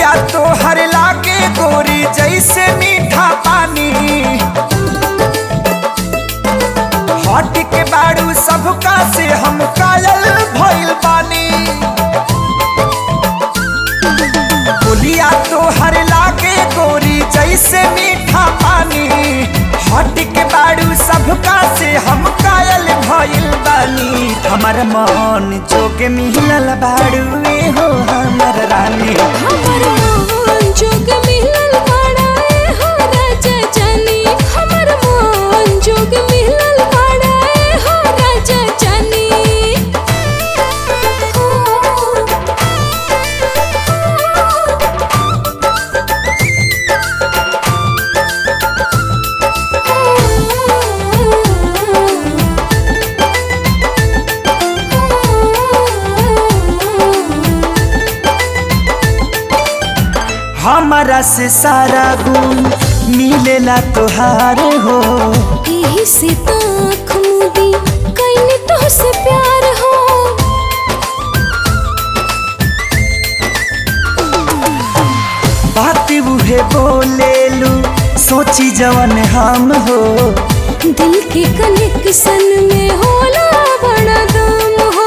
बोलिया तो हर लागे गोरी जैसे मीठा पानी हट के बाड़ू सबका से हम कायल भइल बानी बोलिया तो हर लागे गोरी जैसे मीठा पानी हट के बाड़ू सबका से हम कायल भइल बानी हमर मन जोगे मिलल बाड़ू ए हो हमर रानी हमर मोहन जोग मिलल बाड़ा ए हो राजा जानी हमर मोहन जोग मिलल बाड़ा ए हो राजा जानी हमारा से सारा गुण मिलेला तोहार हो एही से तो आँख मूंदी कइने तोहसे प्यार हो बात उहे बोलेलू सोची जवन हम हो दिल के कनेक्शन में होला बड़ा दम हो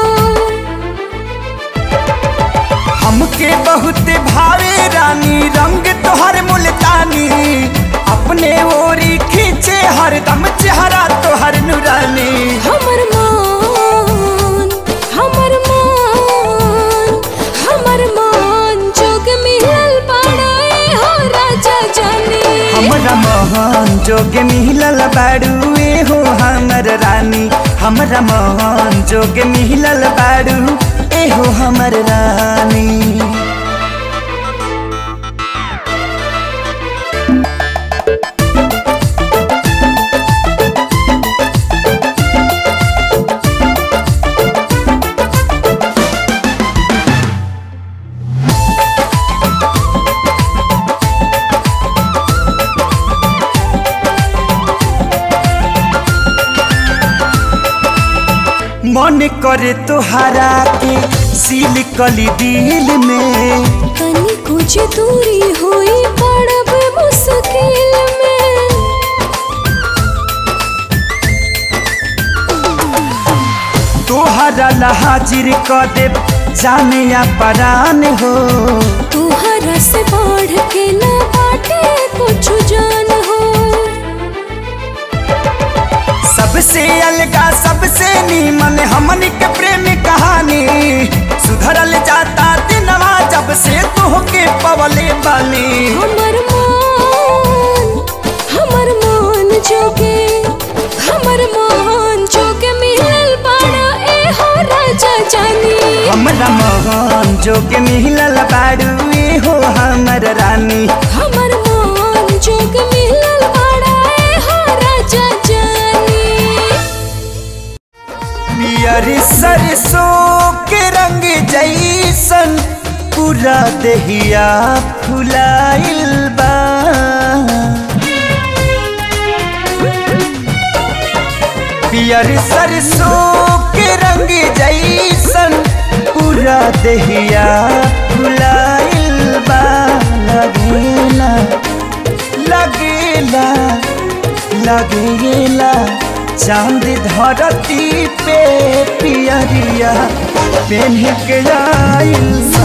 हमके बहुत भावे रानी रंग तोहर मुल्तानी अपने ओरी खींचे हरदम चेहरा तोहर नुरानी हमर मान हमर मान हमर मान जोग मिलल बाड़ा ए हो राजा जानी हमरा मोहन जोगे मिलल बाड़ू ए हो हमर रानी हमरा मोहन जोगे मिलल बाड़ू ए हो हमर रानी मन करे तोहरा के सील कली दिल में तनी कुछ दूरी हुई पड़ब मुश्किल में तोहरा ला हाजिर क दे जाने या परान हो तुहरा से बढ़ के न बाटे कुछ जान हो सबसे अलगा सबसे नीमन हमन के प्रेम कहानी सुधरल जाता दिनवा जब से तोहके पवले बानी हमर मान हमर मान जोगे हमर मान जोगे मिलल बाड़ा ए हो राजा जानी हमरा मोहन जोगे मिलल बाड़ू ए हो हमर रानी हमर मान जोग मिलल बाड़ा ए हो राजा जानी पियर सरसों के रंग जैसन पूरा देहिया फुलाइल बा पियर सरसों के रंग जैसन पूरा देहिया फुलाइल बा लगेला लगेला लगेला चांद धरती पे पियरिया पेन्ह के आइल